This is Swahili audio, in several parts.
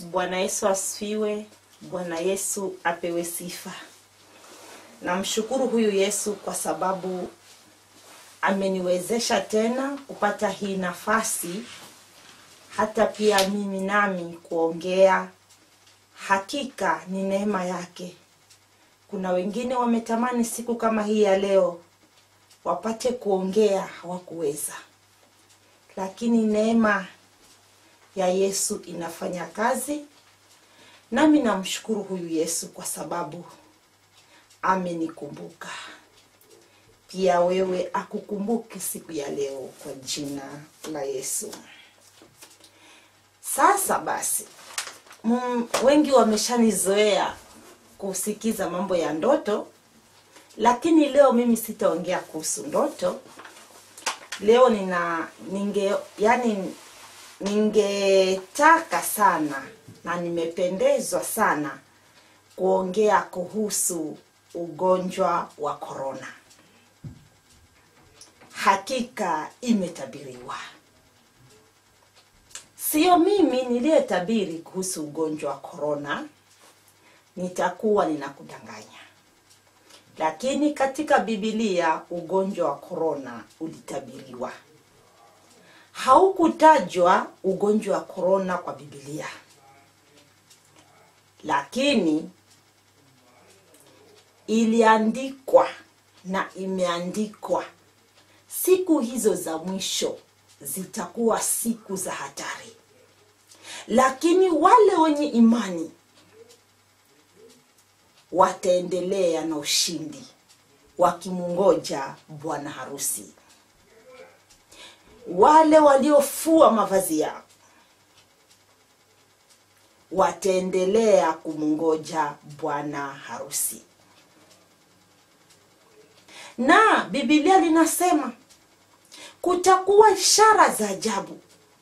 Bwana Yesu asifiwe. Bwana Yesu apewe sifa. Namshukuru huyu Yesu kwa sababu ameniwezesha tena kupata hii nafasi, hata pia mimi nami kuongea. Hakika ni neema yake. Kuna wengine wametamani siku kama hii ya leo wapate kuongea, hawakuweza, lakini neema ya Yesu inafanya kazi, nami namshukuru huyu Yesu kwa sababu amenikumbuka. Pia wewe akukumbuke siku ya leo kwa jina la Yesu. Sasa basi, mm, wengi wameshanizoea kusikiza mambo ya ndoto, lakini leo mimi sitaongea kuhusu ndoto. Leo nina ninge yani ningetaka sana na nimependezwa sana kuongea kuhusu ugonjwa wa korona. Hakika imetabiriwa, sio mimi niliyetabiri kuhusu ugonjwa wa korona, nitakuwa ninakudanganya. Lakini katika Biblia ugonjwa wa korona ulitabiriwa. Haukutajwa ugonjwa wa korona kwa Biblia, lakini iliandikwa na imeandikwa, siku hizo za mwisho zitakuwa siku za hatari, lakini wale wenye imani wataendelea na ushindi wakimungoja bwana harusi. Wale waliofua mavazi yao wataendelea kumngoja bwana harusi. Na Biblia linasema kutakuwa ishara za ajabu,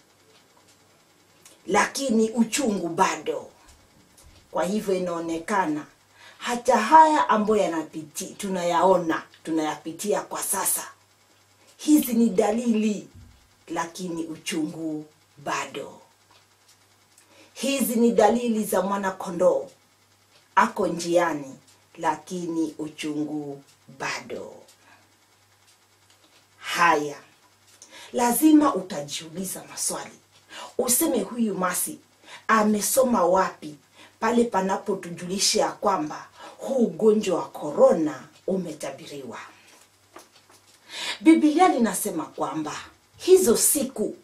lakini uchungu bado. Kwa hivyo inaonekana hata haya ambayo yanapiti tunayaona tunayapitia kwa sasa, hizi ni dalili, lakini uchungu bado. Hizi ni dalili za mwana kondoo ako njiani, lakini uchungu bado. Haya, lazima utajiuliza maswali, useme huyu Masi amesoma wapi pale panapotujulisha ya kwamba huu ugonjwa wa korona umetabiriwa. Biblia linasema kwamba hizo siku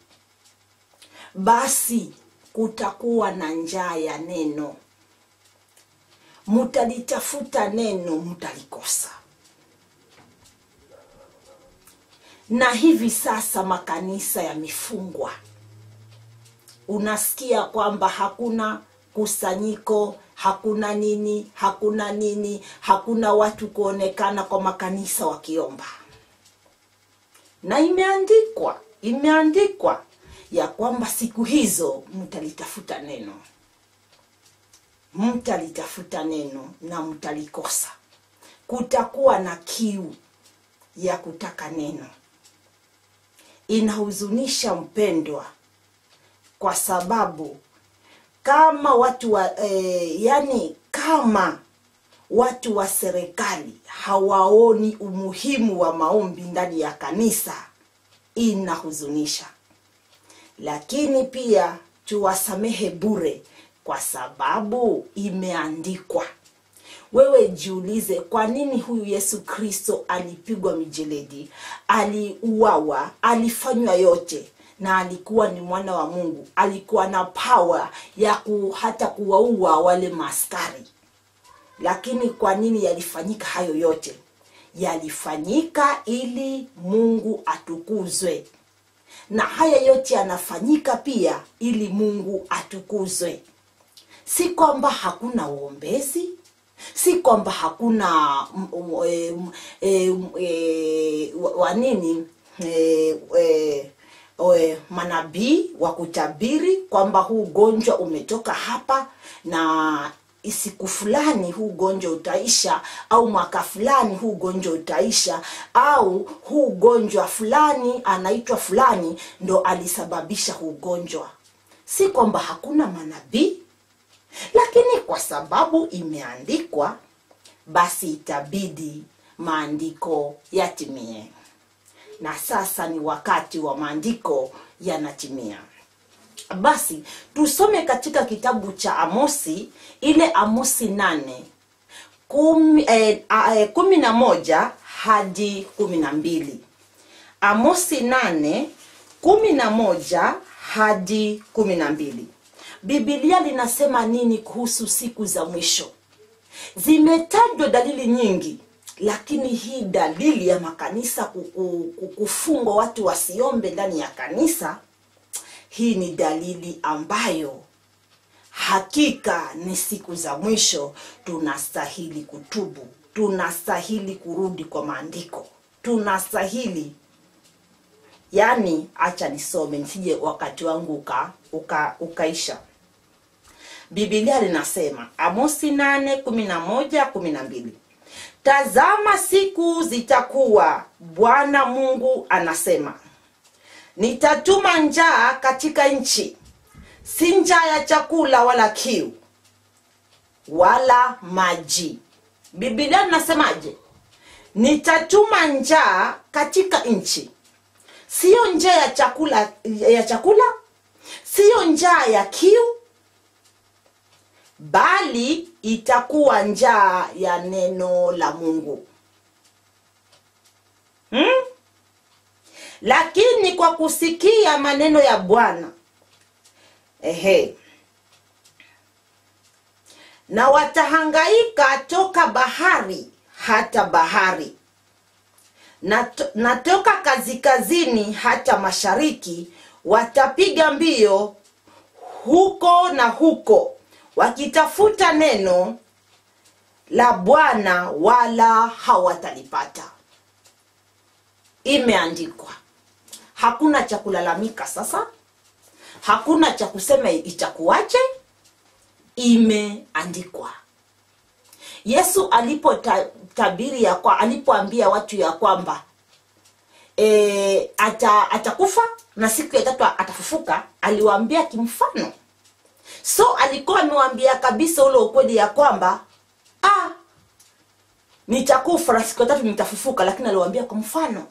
basi kutakuwa na njaa ya neno, mutalitafuta neno, mutalikosa. Na hivi sasa makanisa yamefungwa, unasikia kwamba hakuna kusanyiko, hakuna nini, hakuna nini, hakuna watu kuonekana kwa makanisa wakiomba. Na imeandikwa, imeandikwa ya kwamba siku hizo mtalitafuta neno, mtalitafuta neno na mtalikosa. Kutakuwa na kiu ya kutaka neno. Inahuzunisha mpendwa, kwa sababu kama watu wa eh, yani kama watu wa serikali hawaoni umuhimu wa maombi ndani ya kanisa, inahuzunisha. Lakini pia tuwasamehe bure, kwa sababu imeandikwa. Wewe jiulize, kwa nini huyu Yesu Kristo alipigwa mijeledi, aliuawa, alifanywa yote na alikuwa ni mwana wa Mungu, alikuwa na power ya ku, hata kuwaua wale maaskari. Lakini kwa nini yalifanyika hayo yote? Yalifanyika ili Mungu atukuzwe, na haya yote yanafanyika pia ili Mungu atukuzwe. Si kwamba hakuna uombezi, si kwamba hakuna mm, mm, eh, mm, eh, mm, eh, wa- wa nini eh, eh, eh, manabii wa kutabiri kwamba huu ugonjwa umetoka hapa na siku fulani huu ugonjwa utaisha, au mwaka fulani huu ugonjwa utaisha, au huu ugonjwa fulani anaitwa fulani ndo alisababisha huu ugonjwa. Si kwamba hakuna manabii lakini kwa sababu imeandikwa basi itabidi maandiko yatimie na sasa ni wakati wa maandiko yanatimia basi tusome katika kitabu cha amosi ile amosi nane kumi, eh, a- eh, kumi na moja hadi kumi na mbili amosi nane kumi na moja hadi kumi na mbili bibilia linasema nini kuhusu siku za mwisho zimetajwa dalili nyingi lakini hii dalili ya makanisa kuku- ku- kufungwa watu wasiombe ndani ya kanisa hii ni dalili ambayo hakika ni siku za mwisho tunastahili kutubu tunastahili kurudi kwa maandiko tunastahili yaani acha nisome nisije wakati wangu uka, uka, ukaisha bibilia linasema amosi nane kumi na moja kumi na mbili tazama siku zitakuwa bwana mungu anasema nitatuma njaa katika nchi si njaa ya chakula wala kiu wala maji bibilia linasemaje nitatuma njaa katika nchi siyo njaa ya chakula ya chakula siyo njaa ya kiu bali itakuwa njaa ya neno la mungu hmm? lakini kwa kusikia maneno ya bwana ehe na watahangaika toka bahari hata bahari na, to, na toka kazikazini hata mashariki watapiga mbio huko na huko wakitafuta neno la bwana wala hawatalipata imeandikwa hakuna cha kulalamika sasa hakuna cha kusema itakuwaje imeandikwa yesu alipotabiri ya kwa alipoambia watu ya kwamba e, ata, atakufa na siku ya tatu atafufuka aliwaambia kimfano so alikuwa amewaambia kabisa ule ukweli ya kwamba ah, nitakufa na siku ya tatu nitafufuka lakini aliwaambia kwa mfano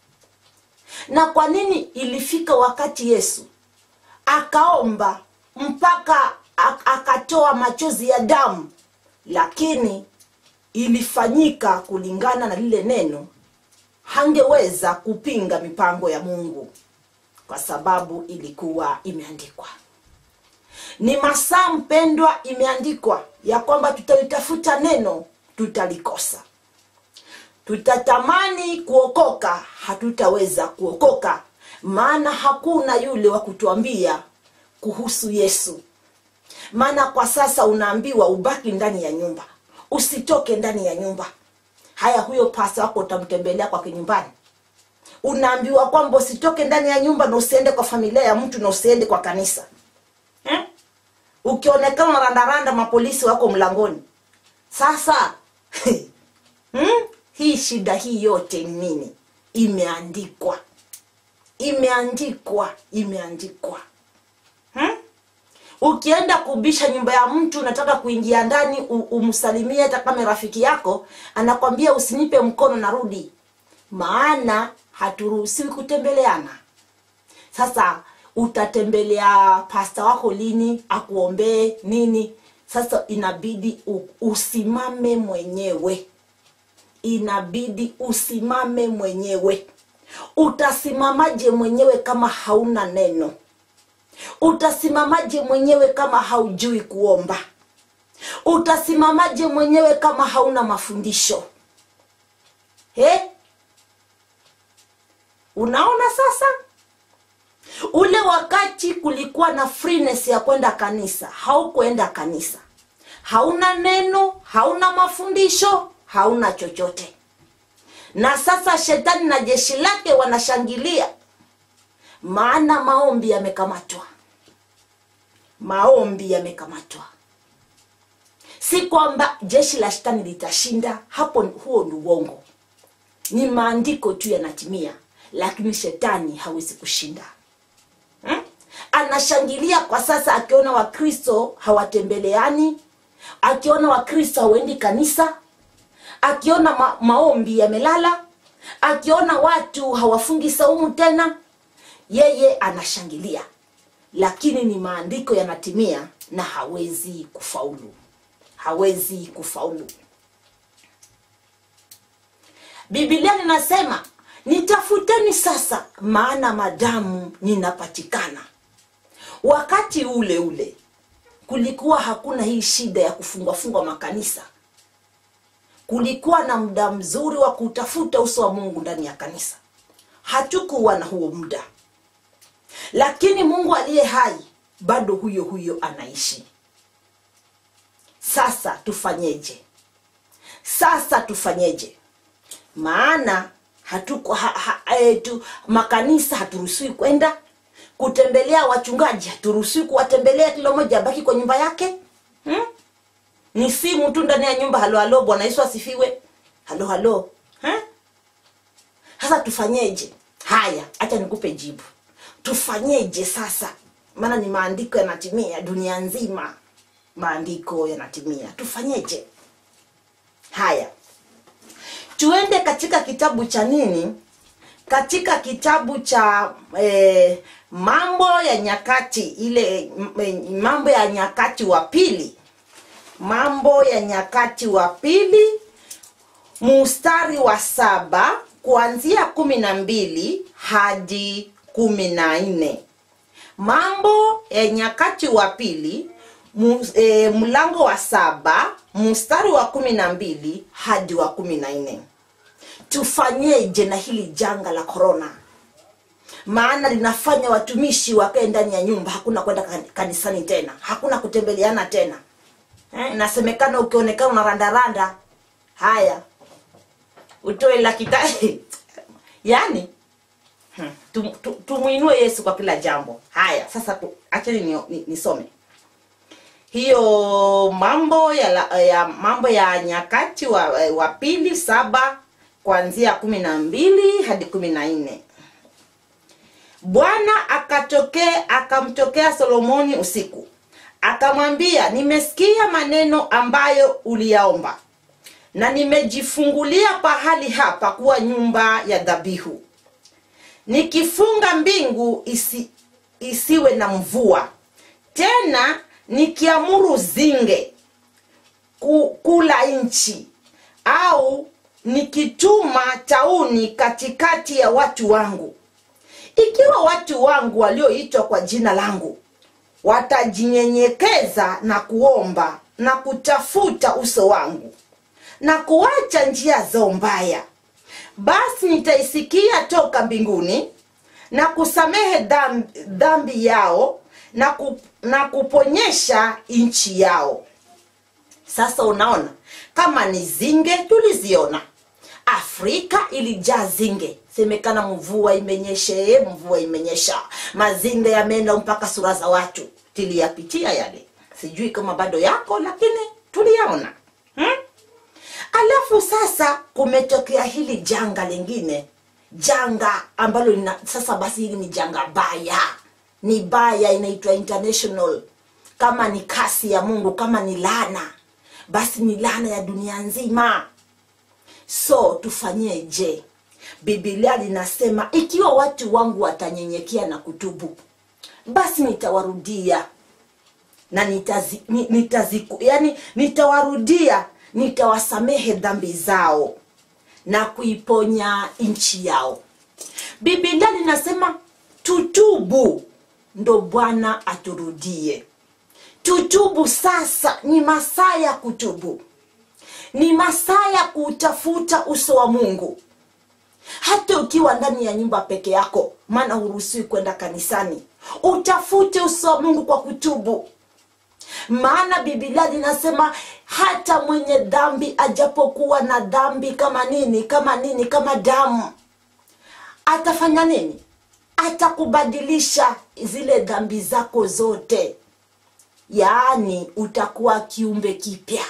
na kwa nini ilifika wakati yesu akaomba mpaka ak- akatoa machozi ya damu lakini ilifanyika kulingana na lile neno hangeweza kupinga mipango ya mungu kwa sababu ilikuwa imeandikwa ni masaa mpendwa imeandikwa ya kwamba tutalitafuta neno tutalikosa tutatamani kuokoka hatutaweza kuokoka maana hakuna yule wa kutuambia kuhusu yesu maana kwa sasa unaambiwa ubaki ndani ya nyumba usitoke ndani ya nyumba haya huyo pasa wako utamtembelea kwake nyumbani unaambiwa kwamba usitoke ndani ya nyumba na usiende kwa familia ya mtu na usiende kwa kanisa eh? ukionekana randaranda mapolisi wako mlangoni sasa hmm? hii shida hii yote ni nini imeandikwa imeandikwa imeandikwa hmm? ukienda kubisha nyumba ya mtu unataka kuingia ndani u- umsalimie hata kama rafiki yako anakwambia usinipe mkono narudi maana haturuhusiwi kutembeleana sasa utatembelea pasta wako lini akuombee nini sasa inabidi u- usimame mwenyewe inabidi usimame mwenyewe utasimamaje mwenyewe kama hauna neno utasimamaje mwenyewe kama haujui kuomba utasimamaje mwenyewe kama hauna mafundisho He? unaona sasa ule wakati kulikuwa na freeness ya kwenda kanisa haukuenda kanisa hauna neno hauna mafundisho hauna chochote na sasa shetani na jeshi lake wanashangilia maana maombi yamekamatwa maombi yamekamatwa si kwamba jeshi la shetani litashinda hapo huo ni uongo ni maandiko tu yanatimia lakini shetani hawezi kushinda hmm? anashangilia kwa sasa akiona wakristo hawatembeleani akiona wakristo hawaendi kanisa akiona ma- maombi yamelala akiona watu hawafungi saumu tena yeye anashangilia lakini ni maandiko yanatimia na hawezi kufaulu hawezi kufaulu bibilia linasema nitafuteni sasa maana madamu ninapatikana wakati ule ule kulikuwa hakuna hii shida ya kufungwafungwa makanisa kulikuwa na muda mzuri wa kutafuta uso wa mungu ndani ya kanisa hatukuwa na huo muda lakini mungu aliye hai bado huyo huyo anaishi sasa tufanyeje sasa tufanyeje maana hatuko ha, ha, e, tu, makanisa haturuhusiwi kwenda kutembelea wachungaji haturuhusiwi kuwatembelea kila mmoja abaki kwa nyumba yake hmm? ni simu tu ndani ya nyumba halo halo bwana yesu asifiwe halo halo eh? sasa tufanyeje haya hacha nikupe jibu tufanyeje sasa maana ni maandiko yanatimia dunia nzima maandiko yanatimia tufanyeje haya tuende katika kitabu cha nini katika kitabu cha eh, mambo ya nyakati ile m- m- mambo ya nyakati wa pili mambo ya nyakati wa pili mustari wa saba kuanzia kumi na mbili hadi kumi na nne mambo ya nyakati wa pili mu, e, mlango wa saba mstari wa kumi na mbili hadi wa kumi na nne tufanyeje na hili janga la korona maana linafanya watumishi wakae ndani ya nyumba hakuna kwenda kan- kanisani tena hakuna kutembeleana tena eh, inasemekana ukionekana unarandaranda haya utoe laki ta yani hmm, tum- tu- tumwinue yesu kwa kila jambo haya sasa tu- acheni nisome ni, nisome. hiyo mambo ya, la- ya mambo ya nyakati wa, wa pili saba kuanzia kumi na mbili hadi kumi na nne bwana akatokea akamtokea solomoni usiku akamwambia nimesikia maneno ambayo uliyaomba na nimejifungulia pahali hapa kuwa nyumba ya dhabihu nikifunga mbingu isi, isiwe na mvua tena nikiamuru zinge ku, kula nchi au nikituma tauni katikati ya watu wangu ikiwa watu wangu walioitwa kwa jina langu watajinyenyekeza na kuomba na kutafuta uso wangu na kuacha njia zao mbaya basi nitaisikia toka mbinguni na kusamehe dhambi, dhambi yao na, ku, na kuponyesha nchi yao sasa unaona kama ni zinge tuliziona afrika ilijaa zinge semekana mvua imenyeshe mvua imenyesha mazinge yameenda mpaka sura za watu tuliyapitia yale sijui kama bado yako lakini tuliyaona hmm? alafu sasa kumetokea hili janga lingine janga ambalo lina sasa basi hili ni janga baya ni baya inaitwa international kama ni kasi ya mungu kama ni lana basi ni lana ya dunia nzima so tufanyeje bibilia linasema ikiwa watu wangu watanyenyekea na kutubu basi nitawarudia na nitazi, ni- nitaziku, yani nitawarudia nitawasamehe dhambi zao na kuiponya nchi yao bibilia linasema tutubu ndo bwana aturudie tutubu sasa ni masaa ya kutubu ni masaa ya kuutafuta uso wa mungu hata ukiwa ndani ya nyumba peke yako maana huruhusiwi kwenda kanisani utafute uso wa mungu kwa kutubu maana bibilia linasema hata mwenye dhambi ajapokuwa na dhambi kama nini kama nini kama damu atafanya nini atakubadilisha zile dhambi zako zote yaani utakuwa kiumbe kipya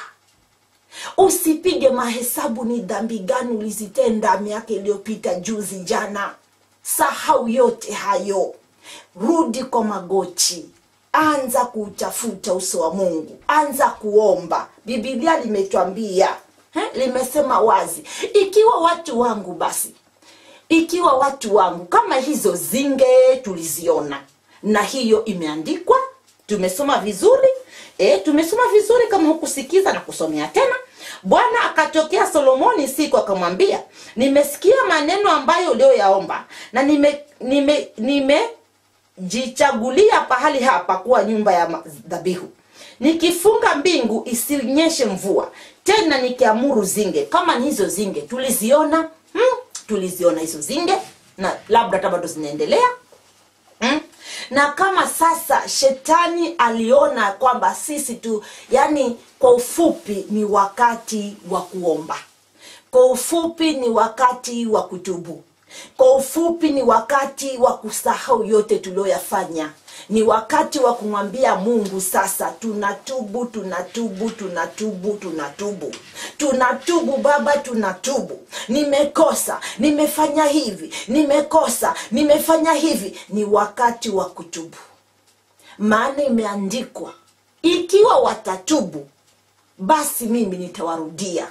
usipige mahesabu ni dhambi gani ulizitenda miaka iliyopita juzi jana sahau yote hayo rudi kwa magoti anza kuutafuta uso wa mungu anza kuomba bibilia limetwambia eh, limesema wazi ikiwa watu wangu basi ikiwa watu wangu kama hizo zinge tuliziona na hiyo imeandikwa tumesoma vizuri e, tumesoma vizuri kama hukusikiza na kusomea tena bwana akatokea solomoni siku akamwambia nimesikia maneno ambayo ulioyaomba na nime nime nimejichagulia pahali hapa kuwa nyumba ya ma- dhabihu nikifunga mbingu isinyeshe mvua tena nikiamuru zinge kama ni hizo zinge tuliziona hmm, tuliziona hizo zinge na labda hata bado zinaendelea mm? na kama sasa shetani aliona kwamba sisi tu yani kwa ufupi ni wakati wa kuomba kwa ufupi ni wakati wa kutubu kwa ufupi ni wakati wa kusahau yote tulioyafanya ni wakati wa kumwambia mungu sasa tunatubu tunatubu tunatubu tunatubu tunatubu baba tunatubu nimekosa nimefanya hivi nimekosa nimefanya hivi ni wakati wa kutubu maana imeandikwa ikiwa watatubu basi mimi nitawarudia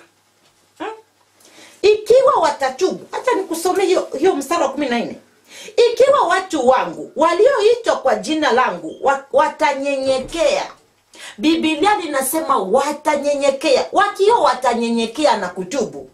ikiwa watatubu hacha nikusomee hiyo, hiyo mstari wa kumi na nne ikiwa watu wangu walioitwa kwa jina langu wa- watanyenyekea bibilia linasema watanyenyekea wakiwa watanyenyekea na kutubu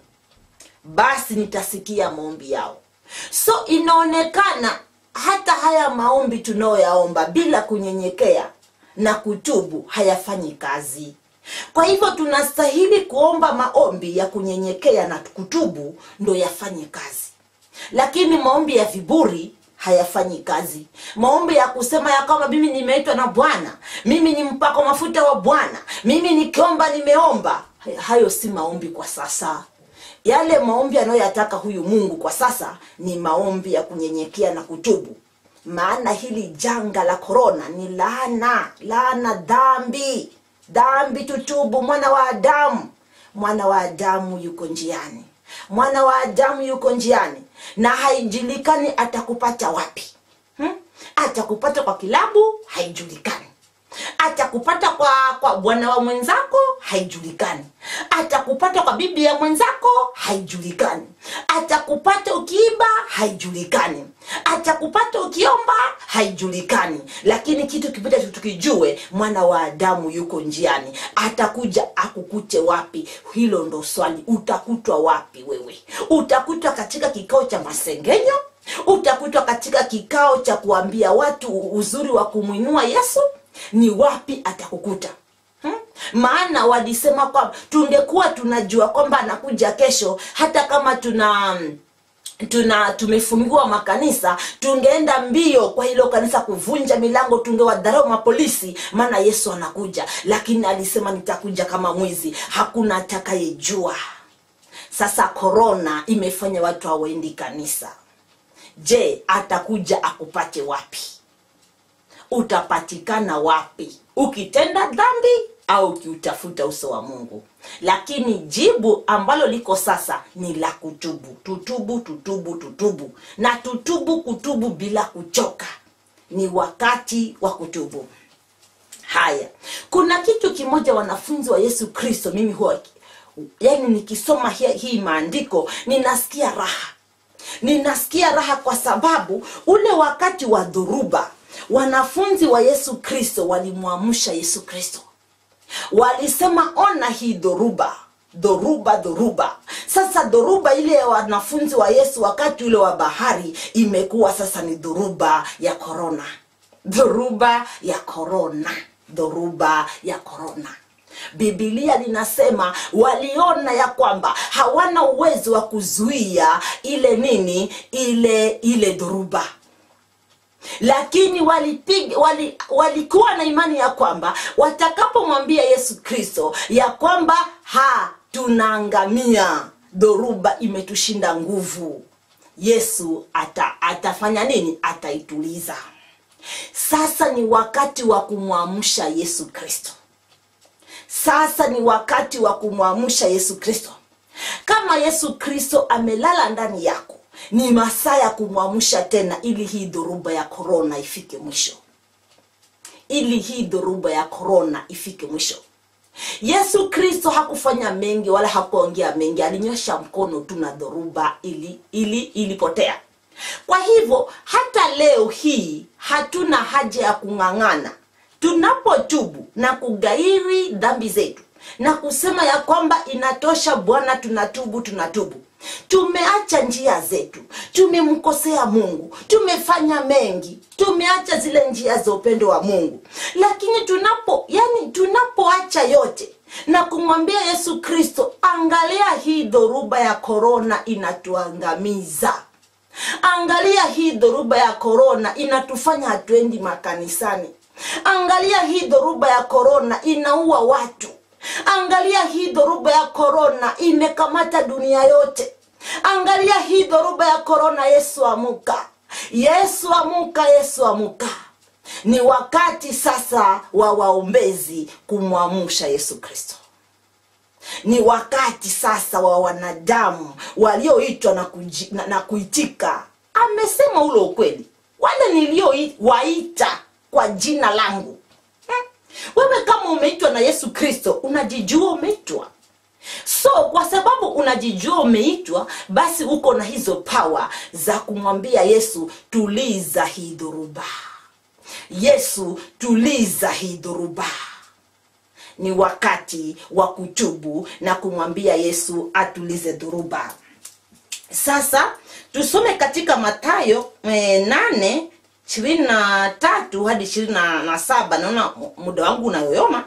basi nitasikia maombi yao so inaonekana hata haya maombi tunayoyaomba bila kunyenyekea na kutubu hayafanyi kazi kwa hivyo tunastahili kuomba maombi ya kunyenyekea na kutubu ndo yafanye kazi lakini maombi ya viburi hayafanyi kazi maombi ya kusema ya kwamba mimi nimeitwa na bwana mimi ni mpako mafuta wa bwana mimi nikiomba nimeomba hayo si maombi kwa sasa yale maombi anayoyataka huyu mungu kwa sasa ni maombi ya kunyenyekea na kutubu maana hili janga la korona ni laana laana dhambi dhambi tutubu mwana wa adamu mwana wa adamu yuko njiani mwana wa adamu yuko njiani na haijulikani atakupata wapi hmm? atakupata kwa kilabu haijulikani atakupata kwa kwa bwana wa mwenzako haijulikani atakupata kwa bibi ya mwenzako haijulikani atakupata ukiiba haijulikani atakupata ukiomba haijulikani lakini kitu kipita tukijue mwana wa adamu yuko njiani atakuja akukute wapi hilo ndo swali utakutwa wapi wewe utakutwa katika kikao cha masengenyo utakutwa katika kikao cha kuambia watu uzuri wa kumwinua yesu ni wapi atakukuta hmm? maana walisema kwamba tungekuwa tunajua kwamba anakuja kesho hata kama tuna tuna tumefungiwa makanisa tungeenda mbio kwa hilo kanisa kuvunja milango tungewadharau mapolisi maana yesu anakuja lakini alisema nitakuja kama mwizi hakuna atakayejua sasa korona imefanya watu hawaendi kanisa je atakuja akupate wapi utapatikana wapi ukitenda dhambi au ukiutafuta uso wa mungu lakini jibu ambalo liko sasa ni la kutubu tutubu tutubu tutubu na tutubu kutubu bila kuchoka ni wakati wa kutubu haya kuna kitu kimoja wanafunzi wa yesu kristo mimi huwa yani nikisoma hii, hii maandiko ninasikia raha ninasikia raha kwa sababu ule wakati wa dhuruba wanafunzi wa yesu kristo walimwamsha yesu kristo walisema ona hii dhoruba dhoruba dhoruba sasa dhoruba ile ya wanafunzi wa yesu wakati ule wa bahari imekuwa sasa ni dhoruba ya korona dhoruba ya korona dhoruba ya korona bibilia linasema waliona ya kwamba hawana uwezo wa kuzuia ile nini ile ile dhoruba lakini walipiga wali, walikuwa na imani ya kwamba watakapomwambia yesu kristo ya kwamba ha tunaangamia dhoruba imetushinda nguvu yesu ata, atafanya nini ataituliza sasa ni wakati wa kumwamsha yesu kristo sasa ni wakati wa kumwamsha yesu kristo kama yesu kristo amelala ndani yako ni masaa ya kumwamsha tena ili hii dhoruba ya korona ifike mwisho ili hii dhoruba ya korona ifike mwisho yesu kristo hakufanya mengi wala hakuongea mengi alinyosha mkono tu na dhoruba ili ili ilipotea kwa hivyo hata leo hii hatuna haja ya kung'ang'ana tunapotubu na kugairi dhambi zetu na kusema ya kwamba inatosha bwana tunatubu tunatubu tumeacha njia zetu tumemkosea mungu tumefanya mengi tumeacha zile njia za upendo wa mungu lakini tunapo yani tunapoacha yote na kumwambia yesu kristo angalia hii dhoruba ya korona inatuangamiza angalia hii dhoruba ya korona inatufanya hatuendi makanisani angalia hii dhoruba ya korona inaua watu angalia hii dhoruba ya korona imekamata dunia yote angalia hii dhoruba ya korona yesu amuka yesu amuka yesu amuka ni wakati sasa wa waombezi kumwamsha yesu kristo ni wakati sasa wa wanadamu walioitwa na, kuji- na, na kuitika amesema ule ukweli wale niliowaita kwa jina langu hmm? wewe kama umeitwa na yesu kristo unajijua umeitwa so kwa sababu unajijua umeitwa basi uko na hizo pawa za kumwambia yesu tuliza hii dhoruba yesu tuliza hii dhoruba ni wakati wa kutubu na kumwambia yesu atulize dhuruba sasa tusome katika matayo e, nane ishirini na tatu hadi ishirini na na saba naona mu- muda wangu unayoyoma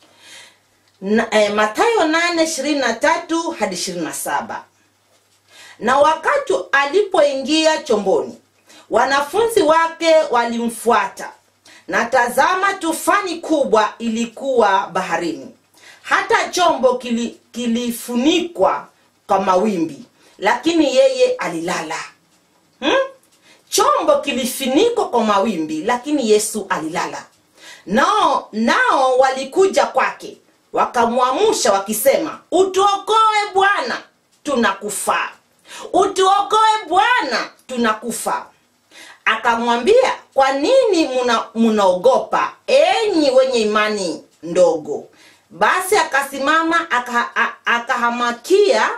na, e, matayo nane ishirini na tatu hadi ishirini na saba na wakati alipoingia chomboni wanafunzi wake walimfuata na tazama tufani kubwa ilikuwa baharini hata chombo kili, kilifunikwa kwa mawimbi lakini yeye alilala hmm? chombo kilifunikwa kwa mawimbi lakini yesu alilala nao nao walikuja kwake wakamwamusha wakisema utuokoe bwana tunakufa utuokoe bwana tunakufa akamwambia kwa nini muna- munaogopa enyi wenye imani ndogo basi akasimama aka- a- akahamakia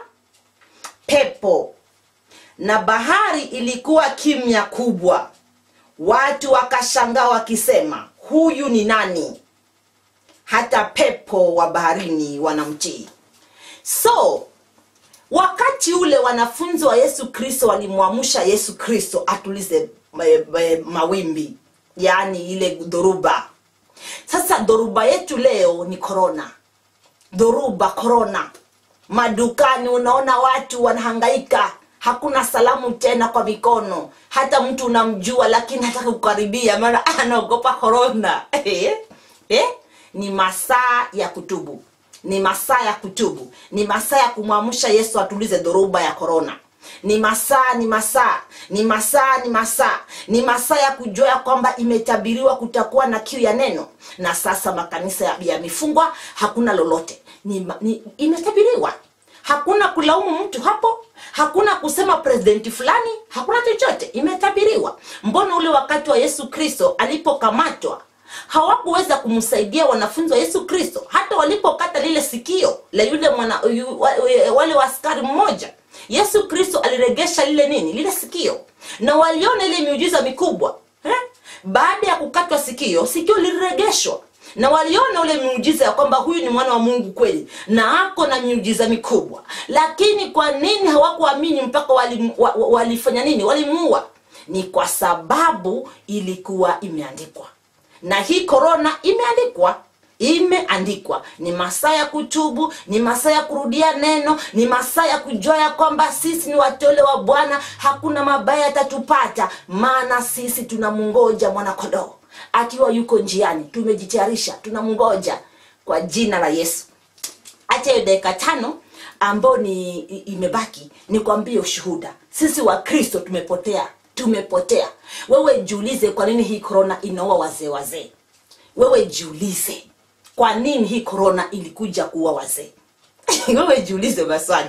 pepo na bahari ilikuwa kimya kubwa watu wakashangaa wakisema huyu ni nani hata pepo wa baharini wanamtii so wakati ule wanafunzi wa yesu kristo walimwamsha yesu kristo atulize e, e, mawimbi yaani ile dhoruba sasa dhoruba yetu leo ni korona dhoruba korona madukani unaona watu wanahangaika hakuna salamu tena kwa mikono hata mtu unamjua lakini hataka kukaribia maana anaogopa korona eh? eh? ni masaa ya kutubu ni masaa ya kutubu ni masaa ya kumwamsha yesu atulize dhoruba ya korona ni masaa ni masaa ni masaa ni masaa ni masaa ya kujua ya kwamba imetabiriwa kutakuwa na kiu ya neno na sasa makanisa ya- yamefungwa hakuna lolote ni, ma- ni, imetabiriwa hakuna kulaumu mtu hapo hakuna kusema presidenti fulani hakuna chochote imetabiriwa mbona ule wakati wa yesu kristo alipokamatwa hawakuweza kumsaidia wanafunzi wa yesu kristo hata walipokata lile sikio la yule mwana yu, wa, wale wa askari mmoja yesu kristo aliregesha lile nini lile sikio na waliona ile miujiza mikubwa eh? baada ya kukatwa sikio sikio liliregeshwa na waliona ule miujiza ya kwamba huyu ni mwana wa mungu kweli na ako na miujiza mikubwa lakini kwa nini hawakuamini mpaka wali, wa, wa, walifanya nini walimuua ni kwa sababu ilikuwa imeandikwa na hii korona imeandikwa imeandikwa ni masaa ya kutubu ni masaa ya kurudia neno ni masaa ya kujua ya kwamba sisi ni wateule wa bwana hakuna mabaya yatatupata maana sisi tunamngoja mwanakodoo akiwa yuko njiani tumejitayarisha tunamngoja kwa jina la yesu hata hiyo dakika tano ambayo ni i- imebaki ni kwambie ushuhuda sisi wa kristo tumepotea tumepotea wewe jiulize kwa nini hii korona inaua wazee wazee wewe jiulize kwa nini hii korona ilikuja kuua wazee wewe jiulize maswali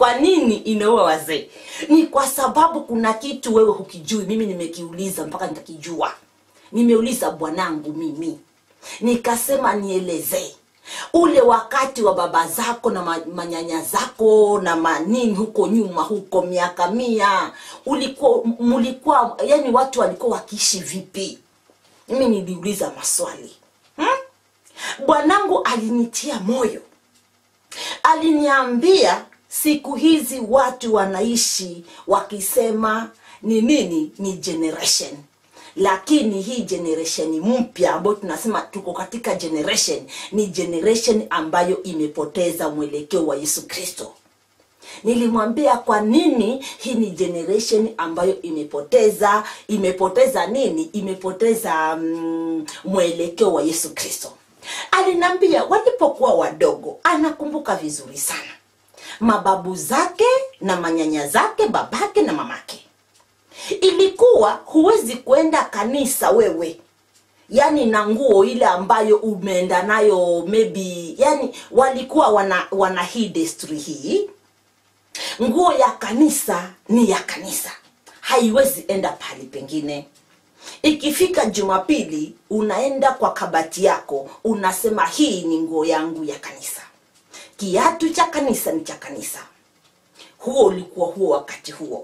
kwa nini inaua wazee ni kwa sababu kuna kitu wewe hukijui mimi nimekiuliza mpaka nikakijua nimeuliza bwanangu mimi nikasema nielezee ule wakati wa baba zako na ma- manyanya zako na manini huko nyuma huko miaka mia ulikuwa mulikuwa yani watu walikuwa wakiishi vipi mimi niliuliza maswali hmm? bwanangu alinitia moyo aliniambia siku hizi watu wanaishi wakisema ni nini ni generation lakini hii generation mpya ambayo tunasema tuko katika generation ni generation ambayo imepoteza mwelekeo wa yesu kristo nilimwambia kwa nini hii ni generation ambayo imepoteza imepoteza nini imepoteza mm, mwelekeo wa yesu kristo aliniambia walipokuwa wadogo anakumbuka vizuri sana mababu zake na manyanya zake babake na mamake ilikuwa huwezi kwenda kanisa wewe yani na nguo ile ambayo umeenda nayo maybe yani walikuwa wana, wana hii desturi hii nguo ya kanisa ni ya kanisa haiwezi enda pahali pengine ikifika jumapili unaenda kwa kabati yako unasema hii ni nguo yangu ya kanisa kiatu cha kanisa ni cha kanisa huo ulikuwa huo wakati huo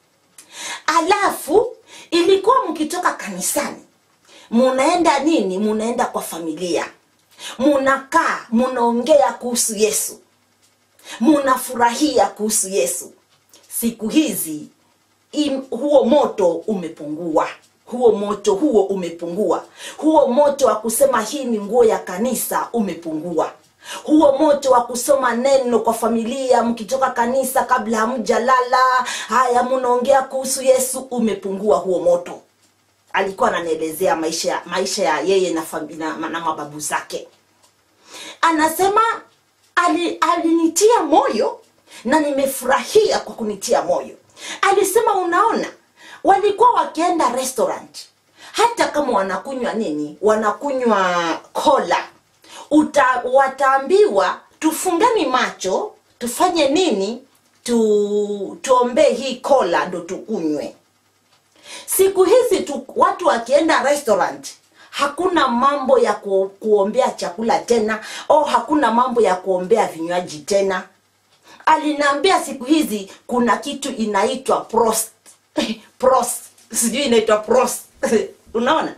alafu ilikuwa mkitoka kanisani munaenda nini munaenda kwa familia munakaa munaongea kuhusu yesu munafurahia kuhusu yesu siku hizi im, huo moto umepungua huo moto huo umepungua huo moto wa kusema hii ni nguo ya kanisa umepungua huo moto wa kusoma neno kwa familia mkitoka kanisa kabla hamjalala haya munaongea kuhusu yesu umepungua huo moto alikuwa ananielezea maisha ya maisha ya yeye na, fami- na, na mababu zake anasema ali- alinitia moyo na nimefurahia kwa kunitia moyo alisema unaona walikuwa wakienda restaurant hata kama wanakunywa nini wanakunywa kola uta, wataambiwa tufungani macho tufanye nini tu tuombee hii kola ndo tukunywe siku hizi tu, watu wakienda restaurant hakuna mambo ya ku, kuombea chakula tena au hakuna mambo ya kuombea vinywaji tena aliniambia siku hizi kuna kitu inaitwa prost prost sijui inaitwa prost unaona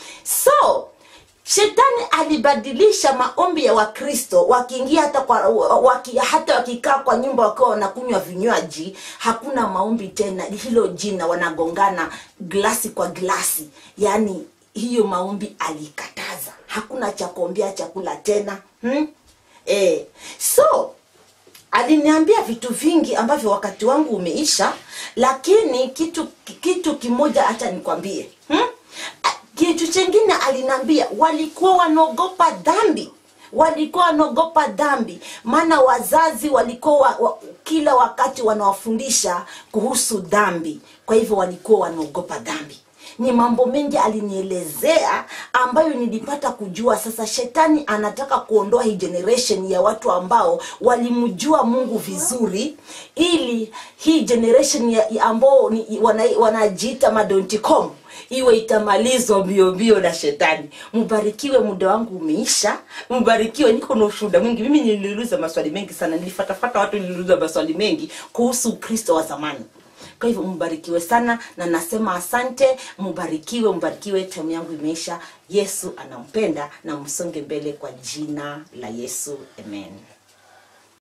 so shetani alibadilisha maombi ya wakristo wakiingia hata kwa waki, hata wakikaa kwa nyumba wakiwa wanakunywa vinywaji hakuna maombi tena hilo jina wanagongana glasi kwa glasi yaani hiyo maombi alikataza hakuna cha kuombea chakula tena hmm? e, so aliniambia vitu vingi ambavyo wakati wangu umeisha lakini kitu kitu kimoja hata nikwambie hmm? A- kitu chengine aliniambia walikuwa wanaogopa dhambi walikuwa wanaogopa dhambi maana wazazi walikuwa wa, wa, kila wakati wanawafundisha kuhusu dhambi kwa hivyo walikuwa wanaogopa dhambi ni mambo mengi alinielezea ambayo nilipata kujua sasa shetani anataka kuondoa hii generation ya watu ambao walimjua mungu vizuri ili hii generation ya, ya ambao ni- wana- wanajiita madonticom iwe itamalizwa mbio mbio na shetani mbarikiwe muda wangu umeisha mbarikiwe niko na ushuhuda mwingi mimi niliuliza maswali mengi sana nilifatafata watu niliuliza maswali mengi kuhusu ukristo wa zamani kwa hivyo mbarikiwe sana na nasema asante mbarikiwe mbarikiwe tamu yangu imeisha yesu anampenda na msonge mbele kwa jina la yesu amen